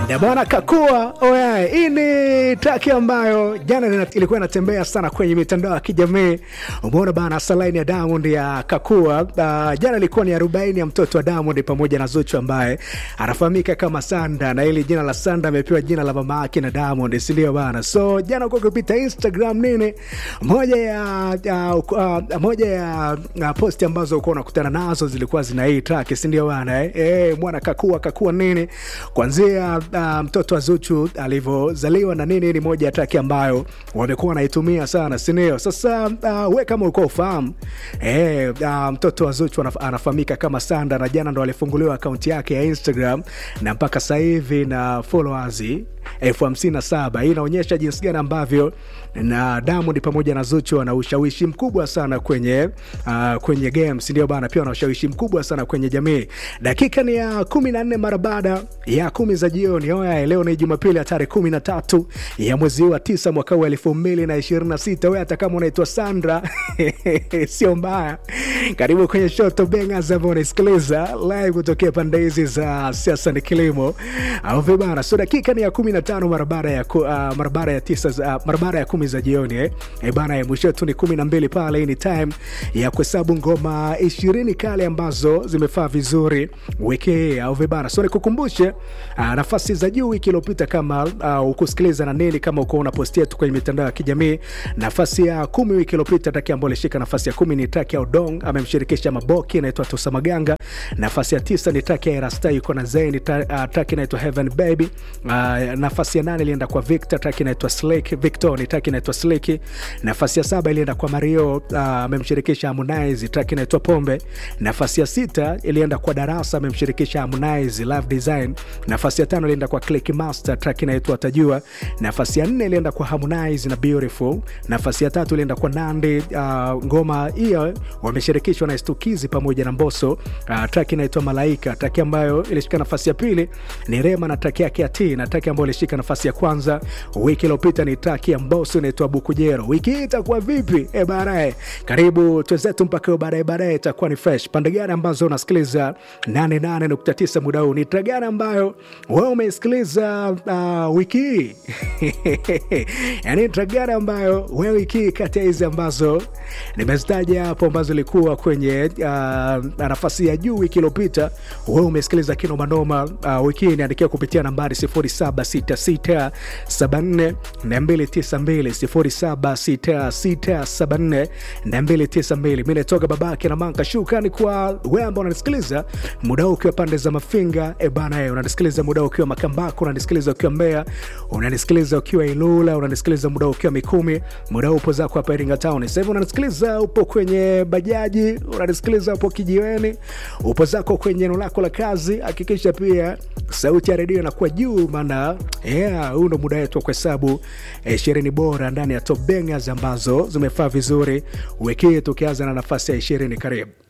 na bwana kakua oya hii ni traki ambayo jana nina- ilikuwa inatembea sana kwenye mitandao ya kijamii umeona bana salaini ya diamond ya kakua uh, jana ilikuwa ni arobaini ya mtoto wa diamond pamoja na zuchu ambaye anafahamika kama sanda na ili jina la sanda amepewa jina la mama yake na diamond sindio bana so jana kwa kupita instagram nini moja ya, ya uh, moja ya uh, posti ambazo ukuwa unakutana nazo zilikuwa zina hii track sindio bana eh? Eh, mwana kakua kakua nini kwanzia uh, mtoto wa zuchu alivyozaliwa na nini ni moja ya traki ambayo wamekuwa wanaitumia sana sindio sasa uh, we kama ulikuwa ufahamu eh, uh, mtoto wa zuchu anaf- anafahamika kama sanda na jana ndo alifunguliwa akaunti yake ya instagram na mpaka sasa hivi na followers elfu hamsini na saba hii inaonyesha jinsi gani ambavyo na diamond pamoja na zuchu wana ushawishi mkubwa sana kwenye uh, kwenye games ndio bana pia wana ushawishi mkubwa sana kwenye jamii dakika ni ya kumi na nne mara baada ya kumi za jioni oya leo ni jumapili ya tarehe kumi na tatu ya mwezi huu wa tisa mwaka huu elfu mbili na ishirini na sita we hata kama unaitwa sandra sio mbaya karibu kwenye shoto bengas ambao unaisikiliza live kutokea pande hizi za siasa ni kilimo au vibana so dakika ni ya kumi na tano mara baada ya ku- uh, mara baada ya tisa za- uh, mara baada ya kumi za jioni eh. Eh, bana eh, mwisho tu ni kumi na mbili pale hii ni time ya kuhesabu ngoma ishirini kale ambazo zimefaa vizuri wiki hii au vibana so nikukumbushe uh, nafasi za juu wiki iliyopita kama uh, ukusikiliza na nini kama uko unapostia tu kwenye mitandao ya kijamii nafasi ya kumi wiki iliyopita taki ambayo ilishika nafasi ya kumi ni taki ya udong amemshirikisha maboki inaitwa tosa maganga nafasi ya tisa ni taki ya erasta yuko na zaini ta, uh, taki inaitwa heaven baby uh, nafasi ya nane ilienda kwa victor taki inaitwa slik victor ni taki inaitwa sliki nafasi ya saba ilienda kwa mario uh, amemshirikisha harmonize taki inaitwa pombe nafasi ya sita ilienda kwa darasa amemshirikisha harmonize love design nafasi ya tano ilienda kwa click master track inaitwa tajua nafasi ya nne ilienda kwa harmonize na beautiful nafasi ya tatu ilienda kwa nandi uh, ngoma hiyo wameshirikishwa na stukizi pamoja na mboso uh, track inaitwa malaika track ambayo ilishika nafasi ya pili ni rema na track yake ya t na track ambayo ilishika nafasi ya kwanza wiki iliyopita ni track ya mboso inaitwa bukujero wiki hii itakuwa vipi e baadaye karibu twenzetu mpaka hiyo baadaye baadaye itakuwa ni fresh pande gani ambazo unasikiliza 88.9 muda huu ni track gani ambayo wewe umeisikiliza uh, wiki hii yani track gani ambayo wewe wiki hii kati ya hizi ambazo nimezitaja hapo ambazo ilikuwa kwenye uh, nafasi ya juu wiki iliyopita wewe umesikiliza kinomanoma uh, wiki hii niandikia kupitia nambari 0766742292 0766742292 mi natoka babake na manka shukani kwa wewe ambao unanisikiliza muda huu ukiwa pande za mafinga e bana e, unanisikiliza muda huu ukiwa makambako unanisikiliza ukiwa mbea unanisikiliza ukiwa ilula unanisikiliza muda huu ukiwa mikumi muda huu upo zako hapa iringa town sasa hivi unanisikiliza upo kwenye bajaji unanisikiliza upo kijiweni upo zako kwenye eneo lako la kazi hakikisha pia sauti ya redio inakuwa juu maana yeah, huu ndo muda wetu wa kuhesabu ishirini bora ndani ya top bangers ambazo zimefaa vizuri wiki hii tukianza na nafasi ya ishirini karibu